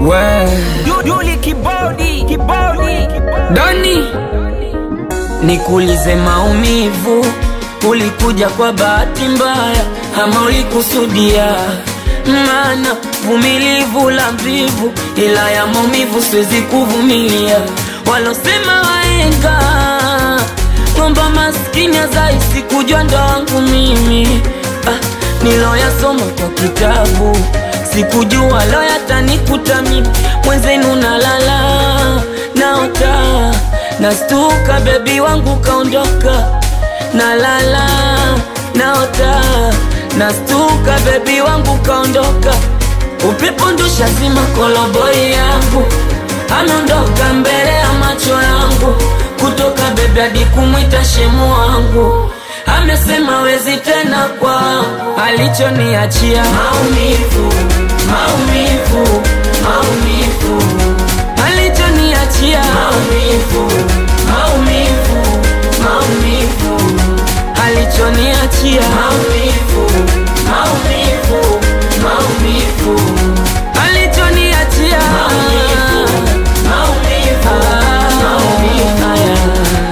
We Yuli kibodi kibodi Doni, nikuulize maumivu, ulikuja kwa bahati mbaya ama ulikusudia? Maana vumilivu la mvivu, ila ya maumivu siwezi kuvumilia. Walosema waenga ng'omba maskini azaisi kujua ndo wangu mimi ah, niloyasoma kwa kitabu sikujua lo yatanikuta mimi mwenzenu nalala naota nastuka bebi wangu kaondoka nalala naota nastuka bebi wangu kaondoka upepo ndusha zima koloboi yangu ameondoka mbele ya macho yangu kutoka bebi hadi kumwita shemu wangu amesema wezi tena kwa alichoniachia maumivu maumivu maumivu alichoniachia maumivu maumivu maumivu alichoniachia maumivu maumivu maumivu alichoniachia maumivu maumivu maumivu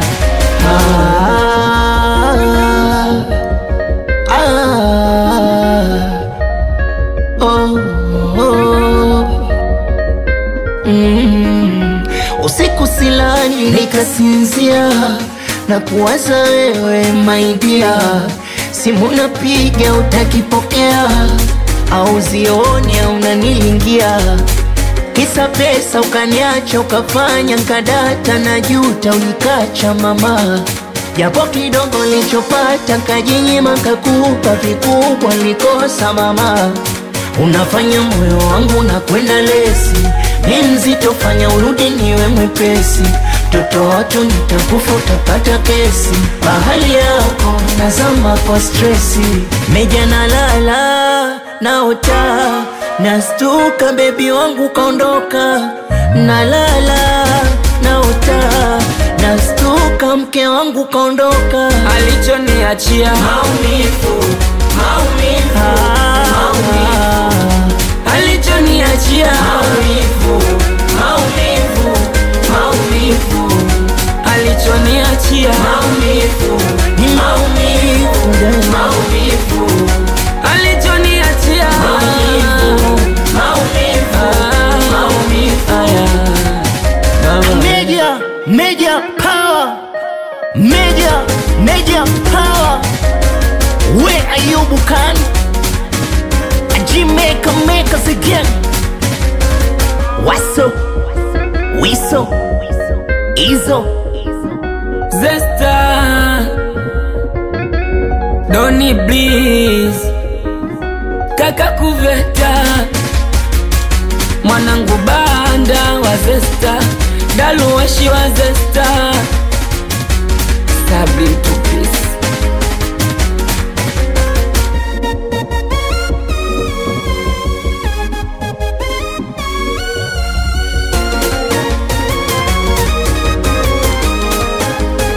Usiku silani nikasinzia na kuwaza wewe maidia, simu napiga utakipokea, au zioni au unanilingia, kisa pesa ukaniacha, ukafanya nkadata na juta, ulikacha mama japo kidogo nilichopata kajinyima, kakupa vikubwa, nilikosa mama Unafanya moyo wangu na kwenda lesi, ni mzito, fanya urudi niwe mwepesi. Toto watu nitakufa, utapata kesi. Bahali yako nazama kwa stresi, meja nalala naota, nastuka, bebi wangu kaondoka. Nalala naota, nastuka, mke wangu kaondoka. alichoniachia maumivu maumivu maumivu alichoniachia maumivu maumivu maumivu alichoniachia maumivu Ni maumivu maumivu alichoniachia maumivu maumivu maumivu Media, media power, media, media power. Where are you, Bukan? A Jamaica make us again. What's up? Wiso, Izo. Zesta Doni Bliss Kaka Kuveta Mwanangu Banda wa Zesta Daluwashi wa Zesta Sabri mtupu